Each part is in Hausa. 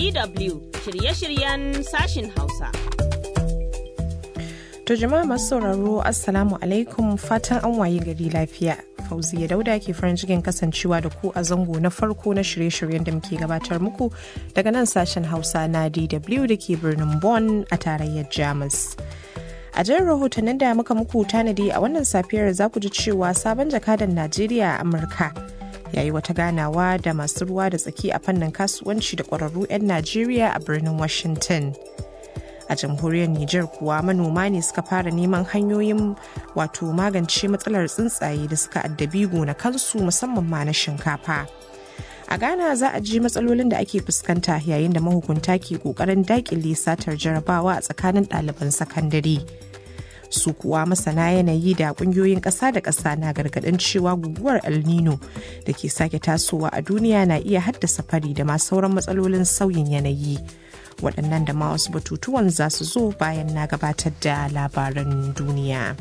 DW shirye-shiryen sashin Hausa. To jama'a masu sauraro Assalamu alaikum fatan an waye gari lafiya. Fauziya Dauda ke farin cikin kasancewa da ku a zango na farko na shirye-shiryen da muke gabatar muku daga nan sashen Hausa na DW da ke birnin Bonn a tarayyar Jamus. A jan rahotannin da muka muku tanadi a wannan safiyar za ku ji cewa sabon jakadan Najeriya a Amurka ya yi wata ganawa da masu ruwa da tsaki a fannin kasuwanci da ƙwararru 'yan Najeriya a birnin Washington. a jamhuriyar Nijar kuwa manoma ne suka fara neman hanyoyin wato magance matsalar tsuntsaye da suka addabi gonakansu musamman ma na shinkafa. A Ghana za a ji matsalolin da ake fuskanta yayin da mahukunta ke kokarin dakile satar jarabawa a tsakanin ɗaliban sakandare. Su kuwa masana yanayi da ƙungiyoyin ƙasa da ƙasa na gargaɗin cewa guguwar El Nino da ke sake tasowa a duniya na iya haddasa fari da ma sauran matsalolin sauyin yanayi. waɗannan da ma wasu batutuwan za su zo bayan na gabatar da labaran duniya.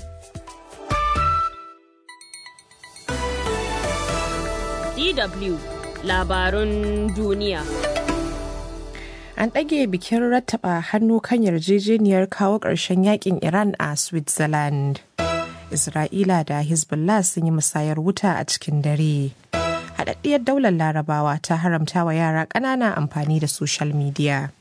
DW labarun duniya. An ɗage bikin rattaba hannu kan yarjejeniyar kawo ƙarshen yakin Iran a Switzerland. Isra'ila da Hezbollah sun yi musayar wuta a cikin dare. Haɗaɗɗiyar daular larabawa ta haramta wa yara ƙanana amfani da social media.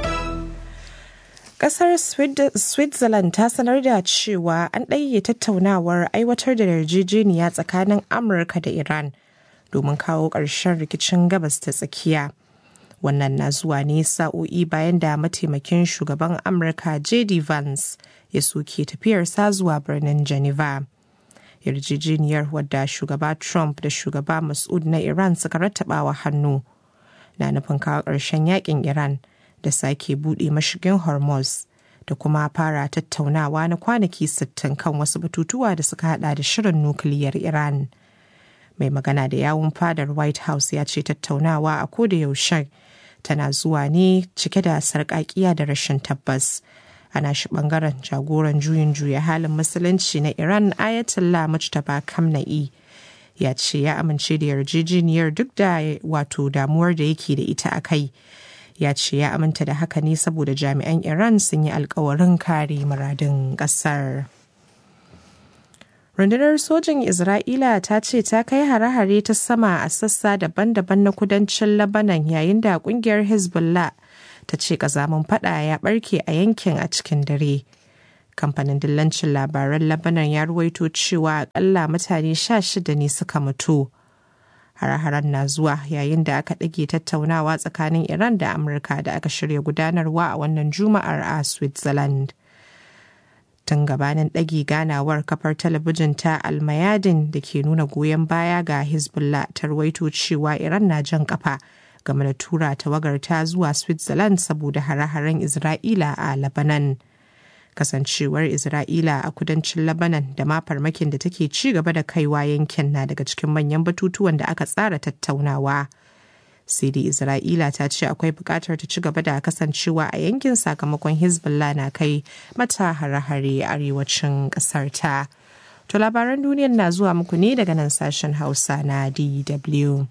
Kasar Switzerland ta sanar da cewa an ɗage tattaunawar aiwatar da yarjejeniya tsakanin Amurka da Iran domin kawo ƙarshen rikicin gabas ta tsakiya. Wannan na zuwa ne sa'o'i bayan da mataimakin shugaban Amurka J.D. Vance ya soke tafiyarsa zuwa birnin Geneva. Yarjejeniyar wadda shugaba Trump da shugaba Mas'ud na Iran suka rattabawa hannu na nufin kawo ƙarshen yakin Iran. da sake buɗe mashigin hormuz da kuma fara tattaunawa na kwanaki 60 kan wasu batutuwa da suka hada da shirin nukiliyar iran mai magana da yawun fadar white house ya ce tattaunawa a koda yaushe tana zuwa ne cike da sarƙaƙiya da rashin tabbas ana shi bangaren jagoran juyin juya halin musulunci na iran ayatollah mujtaba kamna'i ya ce ya amince da yarjejeniyar duk da wato damuwar da yake da ita a kai ya ce ya aminta da haka ne saboda jami'an iran sun yi alkawarin kare muradin kasar rundunar sojin isra'ila ta ce ta kai hare-hare ta sama a sassa daban-daban na kudancin labanan yayin da kungiyar hezbollah ta ce kazamin fada ya barke a yankin a cikin dare kamfanin dillancin labaran labanan ya ruwaito cewa akalla mutane sha shida ne suka mutu hare-haren na zuwa yayin da aka ɗage tattaunawa tsakanin iran da amurka da aka shirya gudanarwa a wannan juma'ar a switzerland tun gabanin ɗage ganawar kafar talabijin ta almayadin da ke nuna goyon baya ga hezbollah ta rawaito cewa iran na jan kafa game da tura tawagarta zuwa switzerland saboda hare-haren isra'ila a labanan kasancewar isra'ila a kudancin labanan da ma farmakin da take ci gaba da kaiwa yankin na daga cikin manyan batutuwan da aka tsara tattaunawa sai dai isra'ila ta ce akwai bukatar ta ci gaba da kasancewa a yankin sakamakon hezbollah na kai mata hare-hare arewacin kasar ta to labaran duniyar na zuwa muku ne daga nan sashen hausa na dw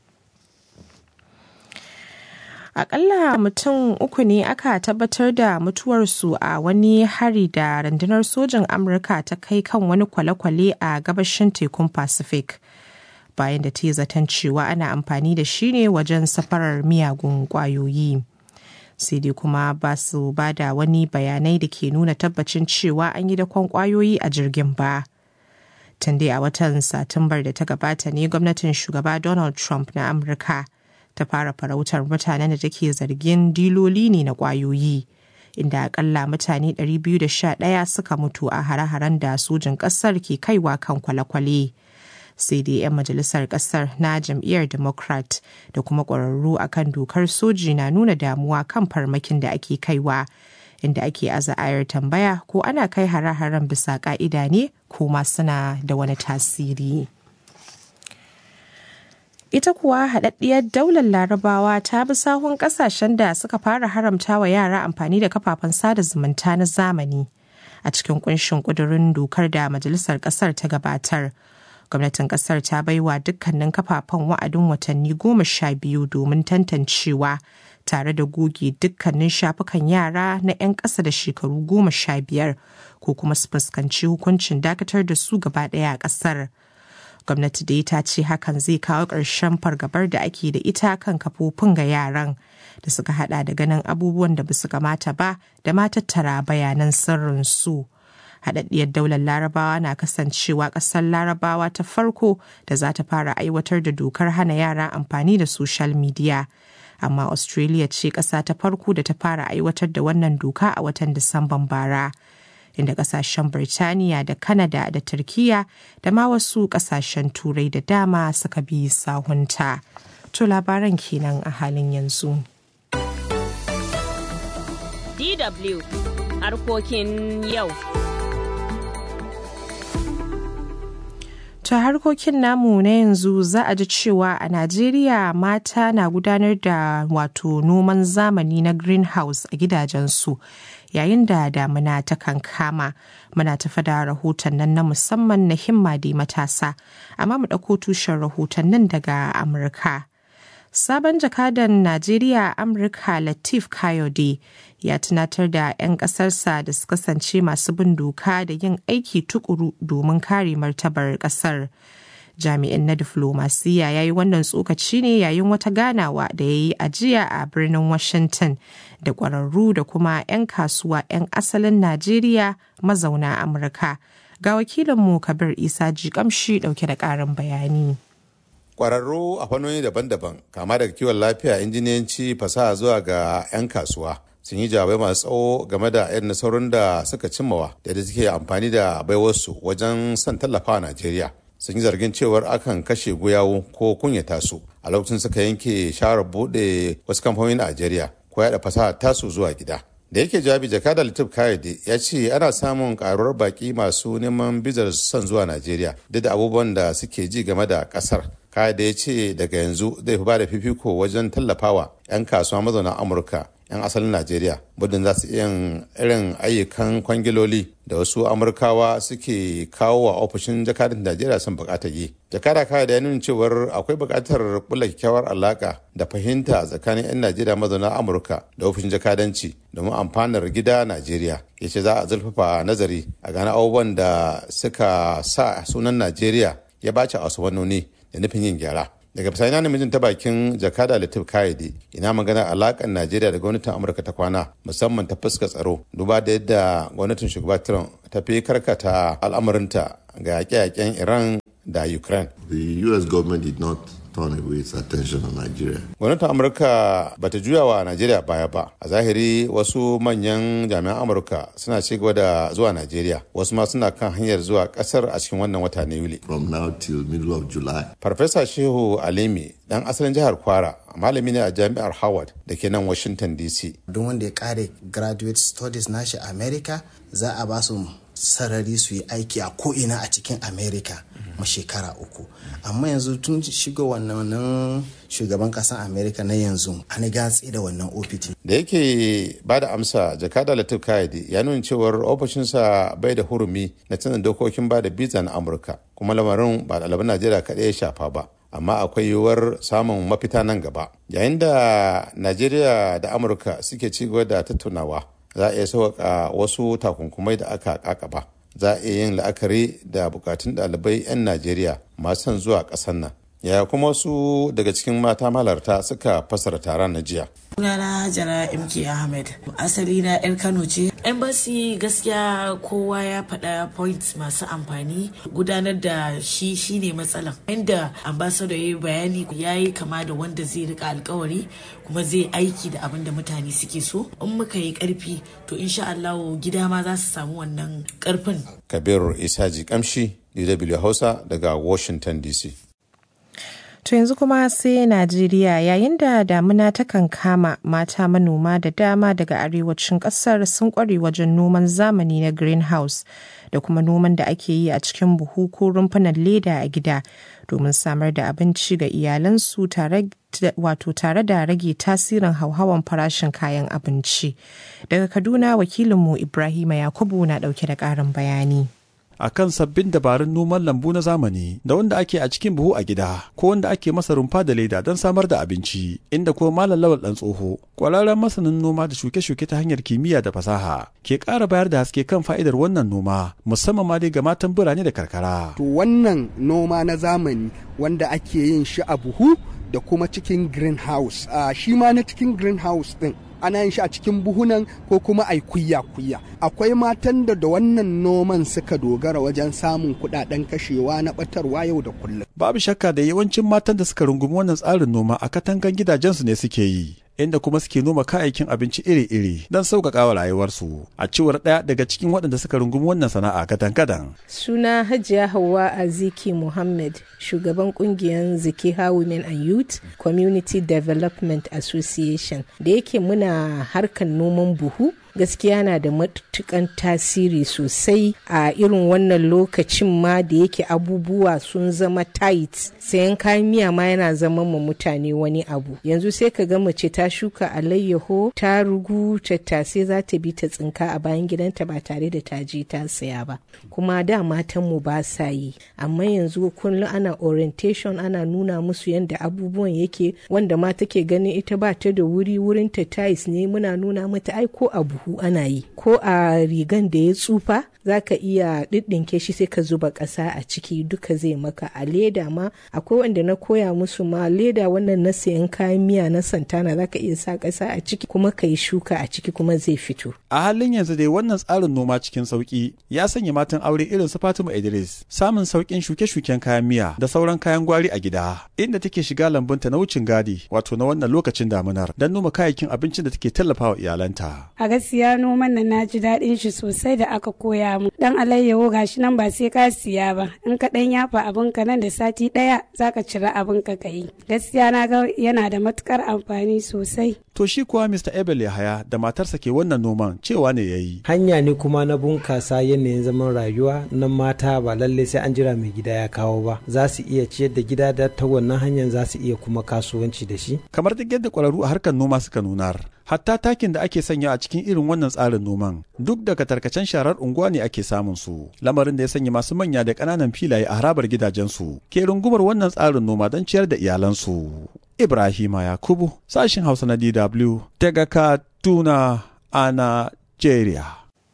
Akalla mutum uku ne aka tabbatar da mutuwarsu a wani hari da rundunar sojin Amurka ta kai kan wani kwale-kwale a gabashin tekun Pacific. Bayan da ta yi zaton cewa ana amfani da shi ne wajen safarar miyagun kwayoyi. Sai dai kuma ba su ba da wani bayanai da ke nuna tabbacin cewa an yi dakon kwayoyi a jirgin ba. Tun dai a watan Satumbar da ta gabata ne gwamnatin shugaba Donald Trump na Amurka. ta fara farautar mutanen da take zargin diloli ne na kwayoyi inda akalla mutane 211 suka mutu a hare-haren da sojin kasar ke kaiwa kan kwale-kwale sai dai 'yan majalisar kasar na jam'iyyar democrat da kuma ƙwararru akan dokar soji na nuna damuwa kan farmakin da ake kaiwa inda ake aza ayar tambaya ko ana kai hare-haren bisa ka'ida ne ko ma suna da wani tasiri. ita kuwa haɗaɗɗiyar daular larabawa ta bi sahun ƙasashen da suka fara haramta wa yara amfani da kafafen sada zumunta na zamani a cikin kunshin ƙudurin dokar da majalisar ƙasar ta gabatar gwamnatin ƙasar ta baiwa dukkanin kafafen wa'adin watanni goma sha biyu domin tantancewa tare da goge dukkanin shafukan yara na 'yan ƙasa da shekaru goma sha biyar ko kuma su fuskanci hukuncin dakatar da su gaba ɗaya a ƙasar. gwamnati dai ta ce hakan zai kawo ƙarshen fargabar da ake da ita kan kafofin ga yaran da suka hada da ganin abubuwan da basu kamata ba da ma tattara bayanan sirrin su. haɗaɗɗiyar daular larabawa na kasancewa ƙasar larabawa ta farko da za ta fara aiwatar da dokar hana yara amfani da social media amma australia ce ƙasa ta farko da ta fara aiwatar da wannan doka a watan disamban bara inda ƙasashen birtaniya da Kanada da turkiya da ma wasu ƙasashen turai da dama suka bi sahunta to labaran kenan a halin yanzu DW harkokin yau. ta harkokin namu na yanzu za a ji cewa a Najeriya mata na gudanar da wato noman zamani na greenhouse a gidajensu yayin da damuna ta kankama muna tafa da rahoton nan na musamman na himma da matasa amma mu ɗauko tushen rahoton nan daga Amurka. Sabon jakadan Najeriya Amurka Latif Kayode ya tunatar da 'yan ƙasarsa da su kasance masu bin doka da yin aiki tukuru domin kare martabar ƙasar. Jami'in na diflomasiya ya yi wannan tsokaci ne yayin wata ganawa da ya yi ajiya a birnin Washington da ƙwararru da kuma 'yan kasuwa 'yan asalin Najeriya mazauna Amurka. Ga wakilinmu Kabir Isa Jikamshi ɗauke da ƙarin bayani. kwararru a fannoni daban-daban kama daga kiwon lafiya injiniyanci fasaha zuwa ga 'yan kasuwa sun yi jawabai masu tsawo game da irin nasarorin da suka cimmawa da yadda suke amfani da baiwarsu wajen son tallafawa najeriya sun yi zargin cewar akan kashe guyawu ko kunyata su a lokacin suka yanke shawarar buɗe wasu kamfanoni a najeriya ko yaɗa fasaha tasu zuwa gida da yake jawabi jakadar latif kayode ya ce ana samun karuwar baki masu neman bizar son zuwa najeriya duk da abubuwan da suke ji game da kasar kaya da ya ce daga yanzu zai fi bada fifiko wajen tallafawa 'yan kasuwa mazauna amurka 'yan asalin najeriya budin za su iya irin ayyukan kwangiloli da wasu amurkawa suke kawo wa ofishin jakadar najeriya sun bukatar yi jakada kaya da ya nuna cewar akwai bukatar kula kyakkyawar alaka da fahimta tsakanin 'yan najeriya mazauna amurka da ofishin jakadanci domin amfanar gida najeriya ya ce za a zurfafa nazari a gane abubuwan da suka sa sunan najeriya ya bace a wasu wannoni da nufin yin gyara daga bisani na namijin ta bakin jakada latif kayade ina magana alakan najeriya da gwamnatin amurka ta kwana musamman ta fuska tsaro duba da yadda gwamnatin shugaba trump ta fi karkata al'amarinta ga yaƙe-yaƙen iran da ukraine The US government did not turn away its attention on Nigeria. gwamnatin amurka ba ta juya wa najeriya baya ba a zahiri wasu manyan jami'an amurka suna ci gaba da zuwa najeriya wasu ma suna kan hanyar zuwa kasar a cikin wannan wata na yuli From now till middle of July, farfesa shehu alimi dan asalin jihar kwara malami ne a jami'ar howard da ke nan washington dc don wanda ya kare graduate studies nashi a america za a ba su sarari su yi aiki a ko'ina a cikin america ma shekara uku amma yanzu tun shiga wannan shugaban kasan america na yanzu an gatsi da wannan opt da yake ba da amsa jakada latif kayade ya nuna cewar ofishinsa bai da hurumi na canza dokokin ba da biza na amurka kuma lamarin ba ɗaliban najeriya kaɗai ya shafa ba amma akwai yiwuwar samun mafita nan gaba yayin da najeriya da amurka suke ci gaba da tattaunawa za a iya sauƙaƙa wasu takunkumai da aka kakaba za a iya yin la'akari da bukatun ɗalibai 'yan najeriya masu son zuwa ƙasar nan yaya kuma wasu daga cikin mata malarta suka fasara taron na jiya Sunana Hajara MK Ahmed. Asali na 'yan Kano ce. Embassy gaskiya kowa ya faɗa points masu amfani gudanar da shi shine matsalan. Inda ambassador ya yi bayani ya yi kama da wanda zai rika alkawari kuma zai aiki da abin da mutane suke so. In muka yi karfi to insha Allah gida ma za su samu wannan karfin. kabir isaji kamshi dw hausa daga washington dc To yanzu kuma sai Najeriya yayin da damuna ta kama mata manoma da dama daga arewacin kasar sun kware wajen noman zamani na greenhouse da kuma noman da ake yi a cikin buhu ko rumfunan leda a gida domin samar da abinci ga iyalansu tare wato tare da rage tasirin hauhawan farashin kayan abinci. Daga Kaduna wakilinmu Ibrahima Yakubu na dauke da ƙarin bayani. akan sabbin dabarun noman lambu na zamani da wanda ake a cikin buhu a gida ko wanda ake masa rumfa da leda don samar da abinci inda kuma malam lawal dan tsoho kwararren masanin noma da shuke-shuke ta hanyar kimiyya da fasaha ke ƙara bayar da haske kan fa'idar wannan noma musamman ma dai ga matan birane da karkara. To wannan noma na zamani wanda ake yin shi a buhu da kuma cikin greenhouse uh, shi ma na cikin greenhouse din ana yin shi a cikin buhunan ko kuma ai kuya-kuya akwai matan da da wannan noman suka dogara wajen samun kudaden kashewa na batarwa yau da kullum babu shakka da yawancin matan da suka rungumi wannan tsarin noma a katangan gidajensu ne suke yi inda kuma suke noma kayayyakin abinci iri-iri don sauƙaƙa wa rayuwarsu a cewar ɗaya daga cikin waɗanda suka rungumi wannan sana'a kadan-kadan. Suna Hajiya Hauwa Aziki Muhammad, shugaban ƙungiyar Zikiha Women and Youth Community Development Association da yake muna harkar noman buhu gaskiya na da matukan tasiri sosai a irin wannan lokacin ma da yake abubuwa sun zama tight sayan kayan miya ma yana zama ma mutane wani abu yanzu sai ka ga mace ta shuka alayyaho ta rugu tattasai za ta bi ta tsinka a bayan gidanta ba tare da ta je ta saya ba kuma da matan mu ba sa yi amma yanzu kullum ana orientation ana nuna musu yadda abubuwan yake wanda ma take ganin ita ba ta da wuri wurin ta tiles ne muna nuna mata ai ko abu buhu ana yi ko a rigan da ya tsufa za ka iya ɗiɗɗinke shi sai ka zuba ƙasa a ciki duka zai maka a leda ma akwai wanda na koya musu ma leda wannan na sayan kayan miya na santana za ka iya sa ƙasa a ciki kuma ka yi shuka a ciki kuma zai fito a halin yanzu dai wannan tsarin noma cikin sauki ya sanya matan aure irin su Fatima Idris samun saukin shuke-shuken kayan miya da sauran kayan gwari a gida inda take shiga lambunta na wucin gadi wato na wannan lokacin damunar don noma kayayyakin abincin da take tallafawa iyalanta a gaskiya noman nan na ji daɗin shi sosai da aka koya mu dan alayyaho gashi nan ba sai ka siya ba in ka dan yafa abin ka nan da sati ɗaya zaka cira abin ka yi gaskiya na ga yana da matukar amfani sosai to shi kuwa Mr. Ebel Yahaya da matarsa ke wannan noman cewa ne yayi hanya ne kuma na bunkasa yanayin zaman rayuwa na mata ba lalle sai an jira mai gida ya kawo ba za su iya ciyar da gida da ta wannan hanyar za su iya kuma kasuwanci da shi kamar duk yadda kwararru a harkar noma suka nunar hatta takin da ake sanya a cikin irin wannan tsarin noman duk daga tarkacen sharar unguwa ne ake samun su lamarin da ya sanya masu manya da ƙananan filaye a harabar gidajensu ke rungumar wannan tsarin noma don ciyar da iyalansu ibrahima yakubu sashin hausa na dw daga kaduna a nigeria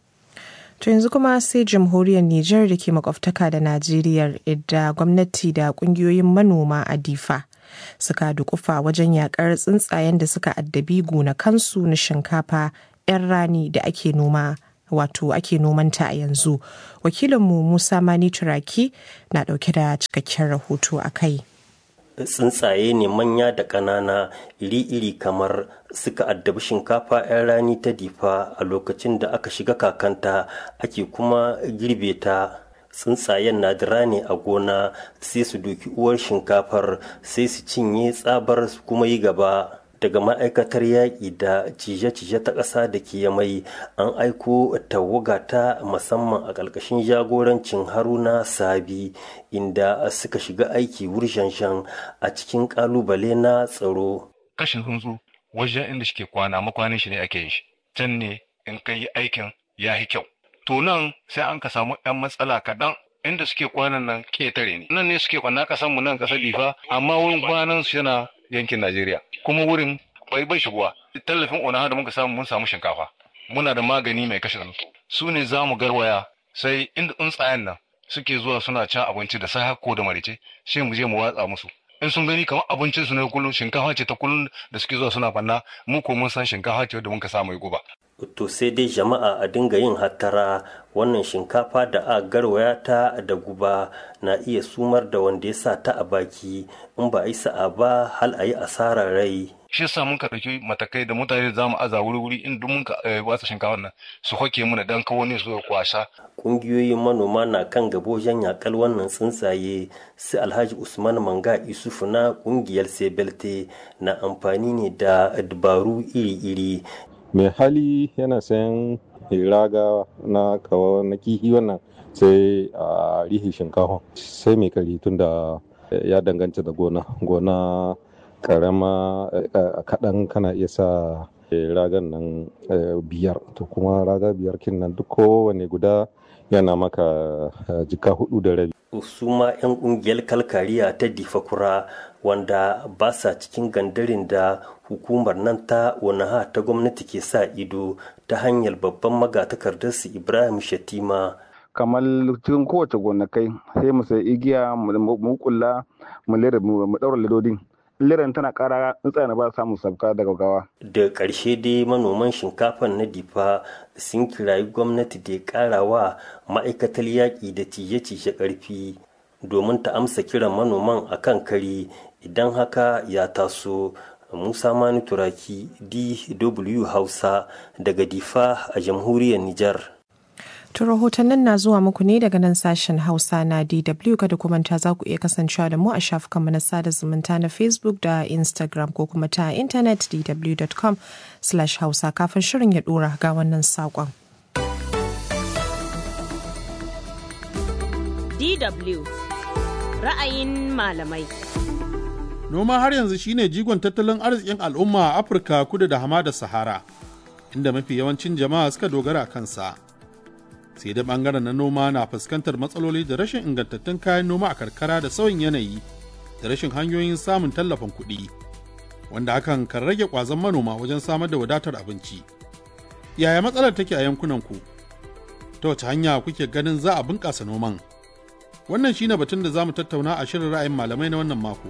To yanzu kuma sai jamhuriyar Nijar da ke makwabtaka da Najeriya idda gwamnati da kungiyoyin manoma a Difa suka dukufa wajen yakar tsuntsayen da suka addabi gonakansu na shinkafa 'yan rani da ake noma wato ake nomanta a yanzu. Wakilinmu Musa Mani Turaki na dauke da cikakken rahoto a kai. tsuntsaye ne manya da ƙanana iri-iri kamar suka addabi shinkafa 'yan rani ta difa a lokacin da aka shiga kakanta ake kuma girbe ta tsuntsayen na dira ne a gona sai su doki uwar shinkafar sai su cinye tsabar su kuma yi gaba daga ma'aikatar yaƙi da cije-cije ta ƙasa da ke mai an aiko tawaga ta musamman a ƙarƙashin jagorancin haruna sabi inda suka shiga aiki wurshanshan a cikin ƙalubale na tsaro kashin tsuntsu wajen inda shi kwana makwanin shi ne ake yin shi can ne in ka yi aikin ya yi kyau to nan sai an ka samu 'yan matsala kaɗan inda suke kwanan nan ketare ne nan ne suke kwana ƙasan mu nan ƙasar difa amma wurin kwanan su yana yankin najeriya kuma wurin bai bai shigowa tallafin ona da muka samu mun samu shinkafa muna da magani mai kashe tsuntsu su ne za mu garwaya sai inda tsuntsayen nan suke zuwa suna cin abinci da safe ko da marice sai mu je mu watsa musu in sun gani kamar abincin su ne kullum shinkafa ce ta kullum da suke zuwa suna fanna mu ko mun san shinkafa ce da muka samu mai guba to sai dai jama'a a dinga yin hattara wannan shinkafa da a garwaya ta da guba na iya sumar da wanda ya sa ta a baki in ba a yi sa'a ba hal a yi asarar rai shi yasa mun ka ɗauki matakai da mutane za mu aza wuri wuri in duk mun ka watsa shinkafa nan su hoke mu dan kawo ne su kwasa ƙungiyoyin manoma na kan gabo wajen yakal wannan tsuntsaye su alhaji usman manga isufu na ƙungiyar sebelte na amfani ne da dabaru iri-iri mai hali yana sayan raga na kawo na kihi wannan sai a rihi shinkafa sai mai kari tun da ya danganta da gona gona karama kaɗan kana iya sa ragan nan biyar to kuma raga biyar kin nan duk kowane guda yana maka jika hudu da rabi su ma 'yan kungiyar kalkariya ta difakura wanda ba sa cikin gandarin da hukumar nan ta wanaha ta gwamnati ke sa ido ta hanyar babban magatakardarsu ibrahim shatima kamar cikin kowace gonakai sai mu sai igiya mu kula mu lera mu daura ledodin liran tana kara tsuntsaye ba samu sabka daga gawa da ƙarshe dai manoman shinkafan na difa sun kirayi gwamnati da ya ƙara wa ma'aikatar yaƙi da cije-cije ƙarfi domin ta amsa kiran manoman a kan kari idan haka ya taso musa mani turaki dw hausa daga difa a jamhuriyar nijar To rahotannin na zuwa muku ne daga nan sashen Hausa na DW kada kuma ta za ku iya kasancewa da mu a shafukanmu na sada zumunta na Facebook da Instagram ko kuma ta intanet dw.com hausa kafin shirin ya dora ga wannan saƙon. DW ra'ayin malamai. Noma har yanzu shine jigon tattalin arzikin al'umma a Afirka kudu da hamada Sahara, inda mafi yawancin jama'a suka dogara kansa. sai da bangaren na noma na fuskantar matsaloli da rashin ingantattun kayan noma a karkara da sauyin yanayi da rashin hanyoyin samun tallafin kuɗi wanda hakan kan rage ƙwazon manoma wajen samar da wadatar abinci yaya matsalar take a yankunanku ta wace hanya kuke ganin za a bunƙasa noman wannan shine batun da za mu tattauna a shirin ra'ayin malamai na wannan mako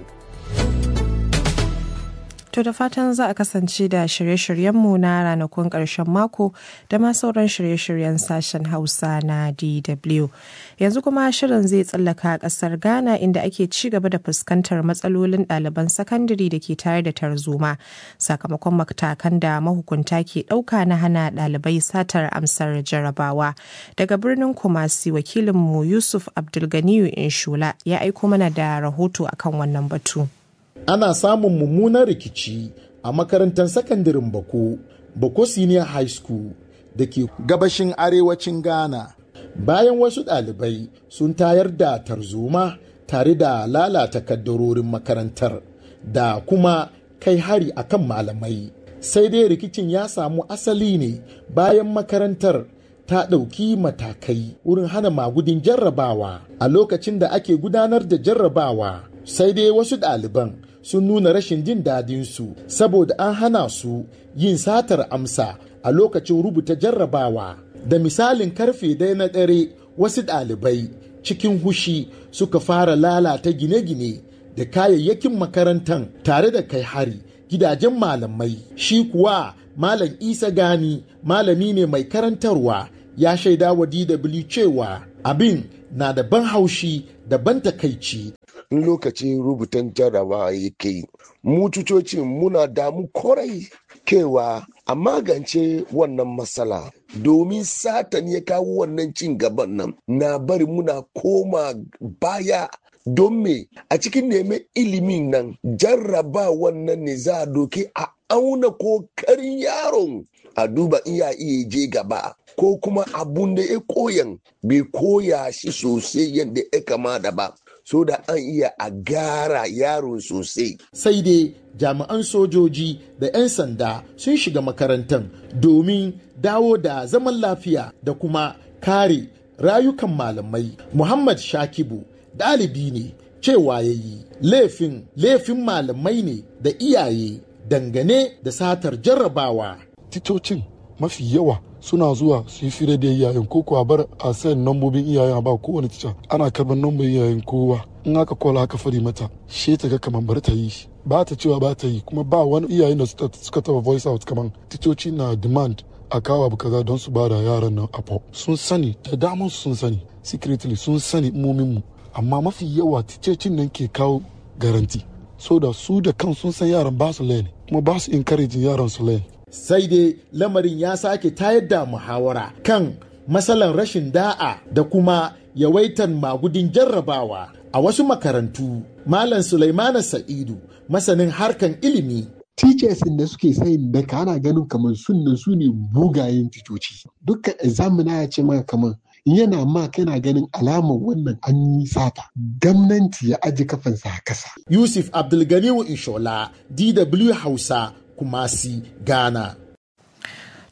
To da fatan za a kasance da shirye-shiryenmu na ranakun ƙarshen mako da ma sauran shirye-shiryen sashen Hausa na DW. Yanzu kuma shirin zai tsallaka ƙasar Ghana inda ake ci gaba da fuskantar matsalolin ɗaliban sakandare da ke tare da tarzoma sakamakon matakan da mahukunta ke ɗauka na hana ɗalibai satar amsar jarabawa. Daga birnin Kumasi wakilinmu Yusuf Abdulganiyu Inshula ya aiko mana da rahoto akan wannan batu. ana samun mummunan rikici a makarantar sakandaren bako bako senior high school da ke gabashin arewacin ghana bayan wasu ɗalibai sun tayar da tarzoma tare da lalata kaddarorin makarantar da kuma kai hari akan malamai sai dai rikicin ya samu asali ne bayan makarantar ta ɗauki matakai wurin hana magudin jarrabawa a lokacin da ake gudanar da jarrabawa sai dai wasu ɗaliban sun nuna rashin jin dadinsu saboda an hana su yin satar amsa a lokacin rubuta jarrabawa da misalin karfe dai na dare wasu ɗalibai cikin hushi suka fara lalata gine-gine da kayayyakin makarantar tare da kai hari gidajen malamai shi kuwa malam isa gani malami ne mai karantarwa ya shaida wa dw cewa abin na da ban haushi da ban takaici in lokacin rubutan jarrabawa yake yi mu cucocin muna damu korai kewa a magance wannan matsala domin satan ya kawo wannan cin gaban nan na bari muna koma baya don me a cikin neman ilimin nan jarraba wannan ne za a doke a auna kokarin yaron a duba in ya iya je gaba ko kuma abun da ya koyan bai koya shi sosai yadda ya kamata ba so da an iya a gara yaron sosai. Sai dai jami'an sojoji da 'yan sanda sun shiga makarantar domin dawo da zaman lafiya da kuma kare rayukan malamai. Muhammad Shakibu ɗalibi ne cewa ya yi laifin laifin malamai ne da iyaye dangane da satar jarrabawa. Titocin mafi yawa suna zuwa su yi fira da iyayen ko kuwa bar a sayan nambobin iyayen a ba kowane tica ana karban nambobin iyayen kowa in aka kola aka fari mata she ta ga kamar bar ta yi shi ba ta cewa ba ta yi kuma ba wani iyayen da suka taba voice out kamar titoci na demand a kawo abu kaza don su bada yaran nan a sun sani da daman sun sani secretly sun sani imomin mu amma mafi yawa ticocin nan ke kawo garanti so da su da kan sun san yaran ba su lane kuma ba su encouraging yaran su lane sai dai lamarin ya sake tayar da muhawara kan matsalan rashin da'a da kuma yawaitan magudin jarrabawa a wasu makarantu malam sulaimana sa'idu masanin harkan ilimi teachers da suke sayin daka ana ganin kamar sunnan su ne bugayen ticoci dukkan examina ya ce maka kamar yana ma kana ganin alamar wannan an yi sata gwamnati ya aji kafansa a kasa yusuf abdulganiyu inshola dw hausa Kumasi, Ghana.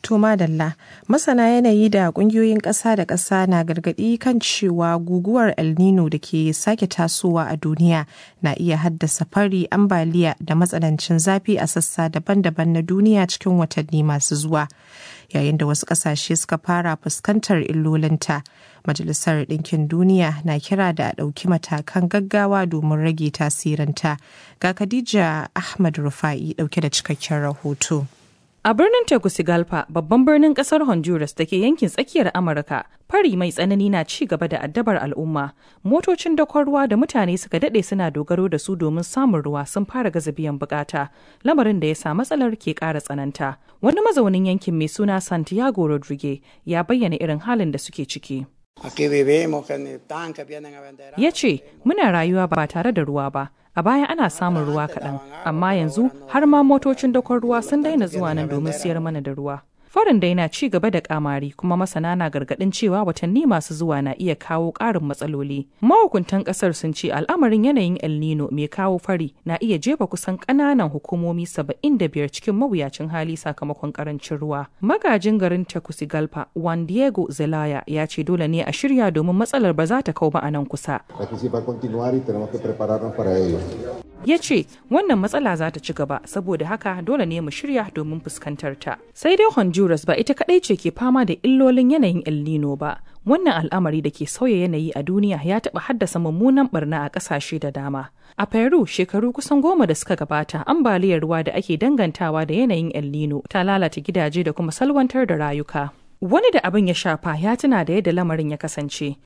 To madalla, masana yanayi da kungiyoyin ƙasa da ƙasa na gargaɗi kan cewa guguwar El Nino da ke sake tasowa a duniya na iya haddasa fari ambaliya da matsanancin zafi a sassa daban-daban na duniya cikin watanni masu zuwa. Yayin da wasu ƙasashe suka fara fuskantar illolinta, Majalisar Ɗinkin Duniya na kira da a ɗauki matakan gaggawa domin rage tasirinta. Ga Khadija Ahmad Rufa'i ɗauke da cikakken rahoto. A birnin Tegucigalpa, babban birnin kasar Honduras da ke yankin tsakiyar Amurka, fari mai tsanani na ci gaba da addabar al'umma. Motocin dakon ruwa da mutane suka dade suna dogaro da su domin samun ruwa sun fara gaza biyan bukata, lamarin da ya sa matsalar ke ƙara tsananta. Wani mazaunin yankin mai suna Santiago Rodrigue ya bayyana irin halin da suke ciki. Ya ce, Muna rayuwa ba tare da ruwa ba, a baya ana samun ruwa kaɗan, amma yanzu har ma motocin dakon ruwa sun daina zuwa nan domin siyar mana da ruwa. Farin dai na ci gaba da kamari kuma masana na gargaɗin cewa watanni masu zuwa na iya kawo ƙarin matsaloli. Mahukuntan ƙasar sun ce al'amarin yanayin El Nino mai kawo fari na iya jefa kusan ƙananan hukumomi saba'in da biyar cikin mawuyacin hali sakamakon ƙarancin ruwa. Magajin garin Tegucigalpa, Juan Diego Zelaya ya ce dole ne a shirya domin matsalar ba za ta kau ba a nan kusa. ya ce wannan matsala za ta ci gaba saboda haka dole ne mu shirya domin fuskantar ta sai dai honduras ba ita kadai ce ke fama da illolin yanayin el nino ba wannan al'amari da ke sauya yanayi a duniya ya taɓa haddasa mummunan barna a ƙasashe da dama a peru shekaru kusan goma da suka gabata ambaliyar ruwa da ake dangantawa da yanayin el nino ta lalata gidaje da kuma salwantar da rayuka wani da abin ya shafa ya tuna da yadda lamarin ya kasance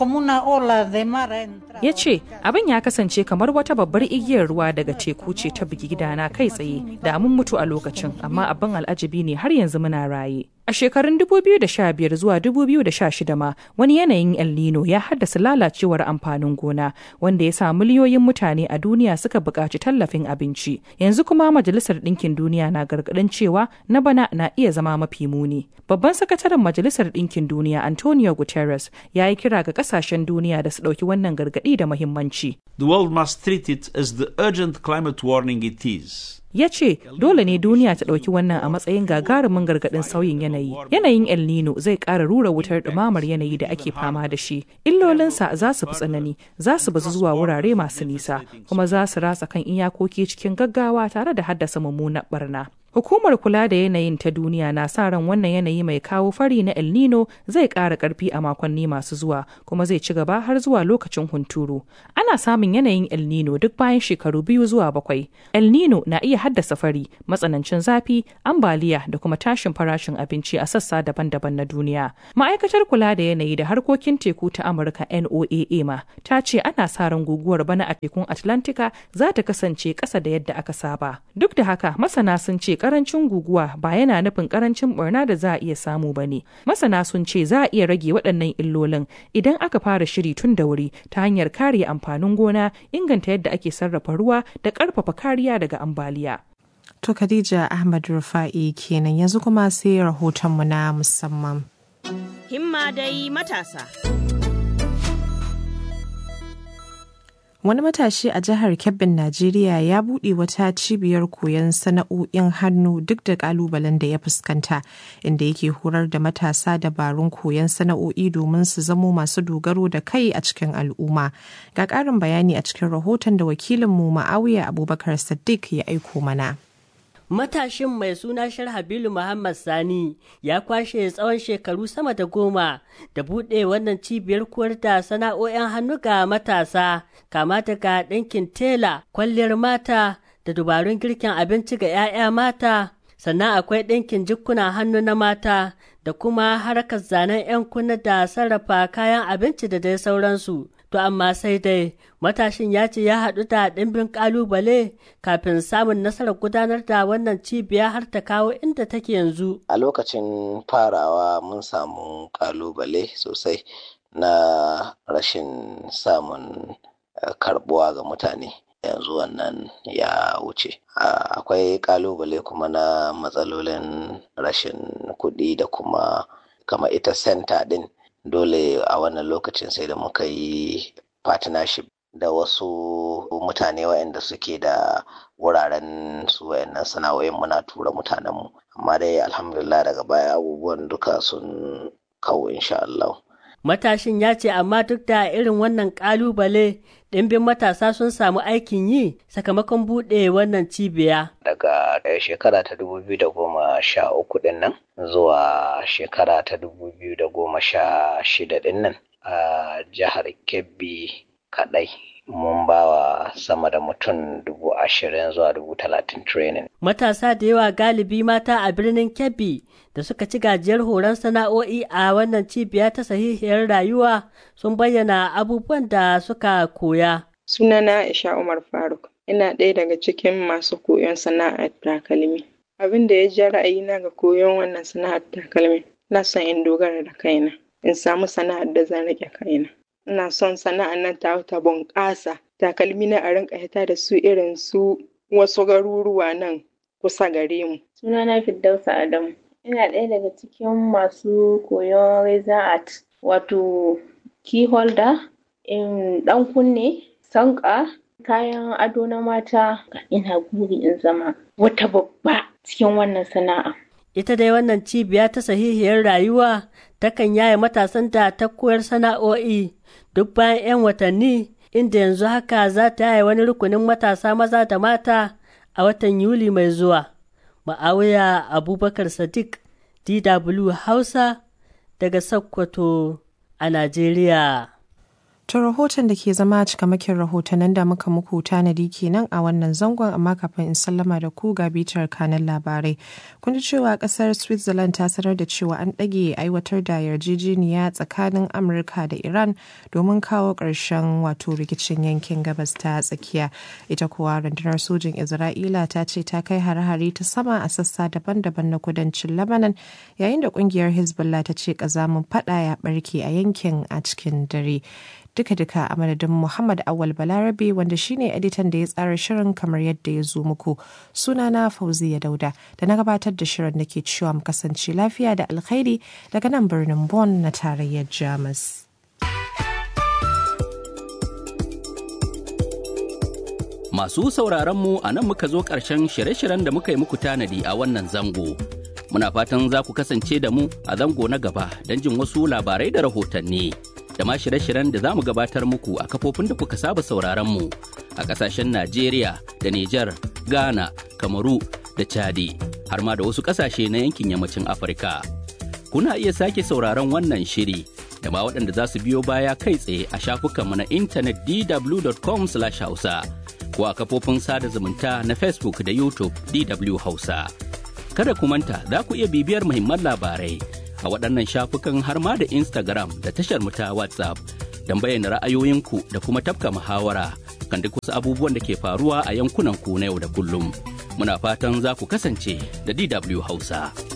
ya ce abin ya kasance kamar wata babbar igiyar ruwa daga teku ce ta bugi gidana kai tsaye da mun mutu a lokacin amma abin al'ajabi ne har yanzu muna raye A shekarun 2015 zuwa 2016 ma wani yanayin El Nino ya haddasa lalacewar amfanin gona wanda ya sa miliyoyin mutane a duniya suka buƙaci tallafin abinci. Yanzu kuma Majalisar Ɗinkin Duniya na gargaɗin cewa na bana na iya zama mafi muni. Babban sakataren Majalisar Ɗinkin Duniya Antonio Guterres ya yi kira ga ƙasashen duniya da su ɗauki wannan gargaɗi da muhimmanci. The world must treat it as the urgent climate warning it is. ya ce dole ne duniya ta ɗauki wannan a matsayin gagarumin gargaɗin sauyin yanayi yanayin el nino zai ƙara rura wutar ɗumamar yanayi da ake fama da shi illolinsa za su fi tsanani za su bazu zuwa wurare masu nisa kuma za su ratsa kan iyakoki cikin gaggawa tare da haddasa mummunar barna Hukumar kula da yanayin ta duniya na sa ran wannan yanayi mai kawo fari na El Nino zai ƙara ƙarfi a makonni masu zuwa kuma zai ci gaba har zuwa lokacin hunturu. Ana samun yanayin El Nino duk bayan shekaru biyu zuwa bakwai. El Nino na iya haddasa fari, matsanancin zafi, ambaliya da kuma tashin farashin abinci a sassa daban-daban na duniya. Ma'aikatar kula da yanayi da harkokin teku ta Amurka NOAA ma ta ce ana sa ran guguwar bana a tekun Atlantika za ta kasance ƙasa da yadda aka saba. Duk da haka masana sun ce karancin guguwa ba yana nufin karancin barna da za a iya samu ba ne. Masana sun ce za a iya rage waɗannan illolin idan aka fara shiri tun da wuri ta hanyar kare amfanin gona, inganta yadda ake sarrafa ruwa da ƙarfafa kariya daga ambaliya. To Khadija Ahmad Rufa'i kenan yanzu kuma sai rahotonmu na musamman. Himma dai matasa. Wani matashi a jihar Kebbin, Najeriya ya buɗe wata cibiyar koyon sana'o'in hannu duk da ƙalubalen da ya fuskanta, inda yake horar da matasa dabarun koyon sana'o'i domin su zamo masu dogaro da kai a cikin al'umma. Ga ƙarin bayani a cikin rahoton da wakilinmu Ma'awiya Abubakar Sadiq ya aiko mana. Matashin mai suna Sharhabilu Muhammad Sani ya kwashe tsawon shekaru sama da goma da buɗe wannan cibiyar koyar da sana'o'in hannu ga matasa, kama daga ɗinkin tela, kwalliyar mata da dubarun girkin abinci ga 'ya'ya mata, sannan akwai ɗinkin jikuna hannu na mata da kuma harkar zanen 'yan kunna da sarrafa kayan abinci da dai sauransu. To amma sai dai matashin ya ce ya haɗu da ɗimbin ƙalubale kafin samun nasarar gudanar da wannan cibiya har ta kawo inda take yanzu. A lokacin farawa mun samu ƙalubale sosai na rashin samun karɓuwa ga mutane. yanzu wannan ya wuce akwai ƙalubale kuma na matsalolin rashin kuɗi da kuma kama ita senta ɗin dole a wannan lokacin sai da muka yi partnership da wasu mutane waɗanda suke da wuraren su waɗannan sana'o'in muna tura mutanenmu amma dai alhamdulillah daga baya abubuwan duka sun kawo insha Allah. Matashin ya ce amma duk da irin wannan ƙalubale ɗimbin matasa sun samu aikin yi sakamakon buɗe wannan cibiya. Daga shekara ta dubu biyu da goma sha uku ɗin nan zuwa shekara ta dubu biyu da goma sha shida ɗin nan a jihar Kebbi kaɗai mun bawa sama da mutum dubu ashirin zuwa dubu talatin training. Matasa da yawa galibi mata a birnin Kebbi da suka ci gajiyar horon sana'o'i a wannan cibiya ta sahihiyar rayuwa sun bayyana abubuwan da suka koya. Sunana Aisha Umar Faruk, ina ɗaya daga cikin masu koyon sana'ar takalmi. Abin da ya ja ra'ayina ga koyon wannan sana'ar takalmi, na son in dogara da kaina, in samu sana'ar da zan riƙe kaina. ina son sana'ar nan ta ta bunƙasa takalmi na a rinka hita da su irin su wasu garuruwa nan kusa gare mu. Sunana Firdausa Adamu. Ina ɗaya daga cikin masu koyon reza art wato key holder, in ɗan kunne, sanƙa, kayan ado na mata. Ina guri in zama wata babba cikin wannan sana'a. Ita dai wannan cibiya ta sahihiyar rayuwa takan yaye matasan da ta koyar sana'o'i duk bayan 'yan watanni inda yanzu haka za ta yaye wani rukunin matasa maza da mata a watan Yuli mai zuwa. Ma'awiya Abubakar Sadiq DW Hausa daga Sokoto a Najeriya. To rahoton da ke zama cikamakin rahotannin da muka muku tanadi kenan a wannan zangon amma kafin in sallama da ku ga bitar kanan labarai. Kun ji cewa kasar Switzerland ta sanar da cewa an ɗage aiwatar da yarjejeniya tsakanin Amurka da Iran domin kawo ƙarshen wato rikicin yankin gabas ta tsakiya. Ita kuwa rundunar sojin Isra'ila ta ce ta kai hare-hare ta sama a sassa daban-daban na kudancin Lebanon yayin da ƙungiyar Hezbollah ta ce ƙazamin faɗa ya ɓarke a yankin a cikin dare. duka-duka a madadin Muhammad Awal Balarabe wanda shine editan da ya tsara shirin kamar yadda ya zo muku. Sunana Fauziya Dauda da na gabatar da shirin da ke cewa mu kasance lafiya da alkhairi daga nan birnin Bonn na tarayyar Jamus. Masu sauraron mu a nan muka zo ƙarshen shirye-shiryen da muka yi muku tanadi a wannan zango. Muna fatan za ku kasance da mu a zango na gaba don jin wasu labarai da rahotanni. da ma shirye-shiryen da za mu gabatar muku a kafofin da kuka saba sauraron mu a kasashen Najeriya da Nijar, Ghana, Kamaru da Chadi har ma da wasu kasashe na yankin yammacin Afirka. Kuna iya sake sauraron wannan shiri da ma waɗanda za su biyo baya kai tsaye a shafukanmu na intanet dw.com/hausa ko a kafofin sada zumunta na Facebook da YouTube DW Hausa. Kada ku manta za ku iya bibiyar muhimman labarai a waɗannan shafukan har ma da Instagram da tashar mu ta WhatsApp don bayyana ra'ayoyinku da kuma tafka muhawara kan duk wasu abubuwan da ke faruwa a yankunan ku na yau da kullum. Muna fatan za ku kasance da DW Hausa.